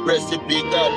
recipe God.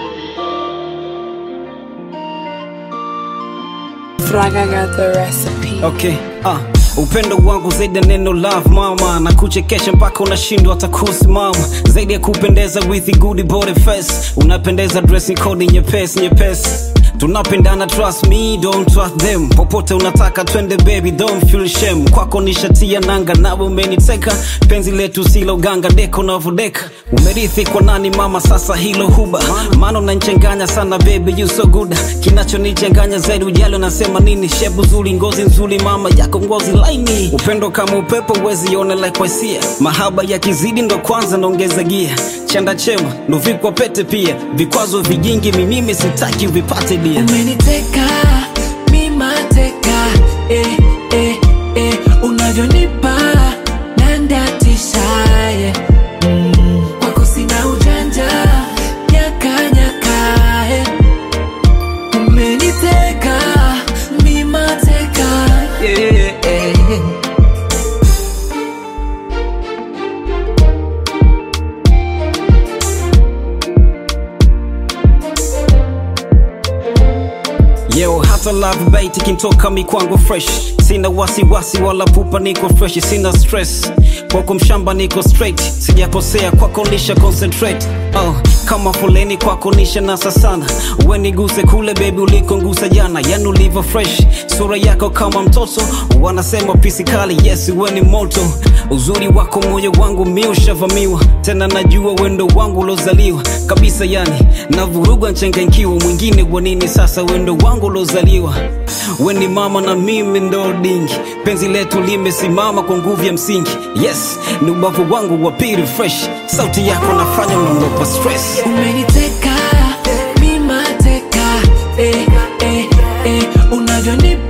Fraga got the recipe. Okay, ah. Upendo wangu zaidi ya neno love mama, na kuchekesha mpaka unashindwa hata kusimama, zaidi ya kupendeza with a good body face, unapendeza dressing code nyepesi nyepesi tunapendana trust me don't trust them popote unataka twende baby don't feel shame kwako nishatia nanga nawe umeniteka penzi letu silo ganga deko navodeka umerithi kwa nani mama sasa hilo huba maana unanchanganya sana baby you so good kinachonichanganya zaidi ujali unasema nini shebu zuri ngozi nzuri mama yako ngozi laini upendo kama upepo uwezi ona like wasia mahaba ya kizidi ndo kwanza naongeza gia chanda chema ndo vikwa pete pia vikwazo vijingi mimimi sitaki vipate dia umeniteka mimateka eh, eh, eh, unavyonipa nandatisha yeah. mm, kwako sina ujanja nyakanyaka eh. umeniteka mimateka yeah, eh. Yo, hata love bait ikintoka mi kwangu fresh sina wasiwasi wala pupa niko fresh sina stress kwako mshamba niko straight sijakosea kwako nisha concentrate oh, kama foleni kwako nisha nasa sana uweniguse kule bebi ulikongusa jana yani ulivyo fresh sura yako kama mtoto wanasema pisi kali yes we ni moto uzuri wako moyo wangu mi ushavamiwa tena najua wendo wangu ulozaliwa kabisa yani navurugwa nchanganyikiwa mwingine wanini sasa wendo wangu ulozaliwa we ni mama na mimi ndo dingi penzi letu limesimama kwa nguvu ya msingi yes ni ubavu wangu wa pili fresh sauti yako nafanya unanopa stress umeniteka mimateka eh, eh, eh, unavyonipa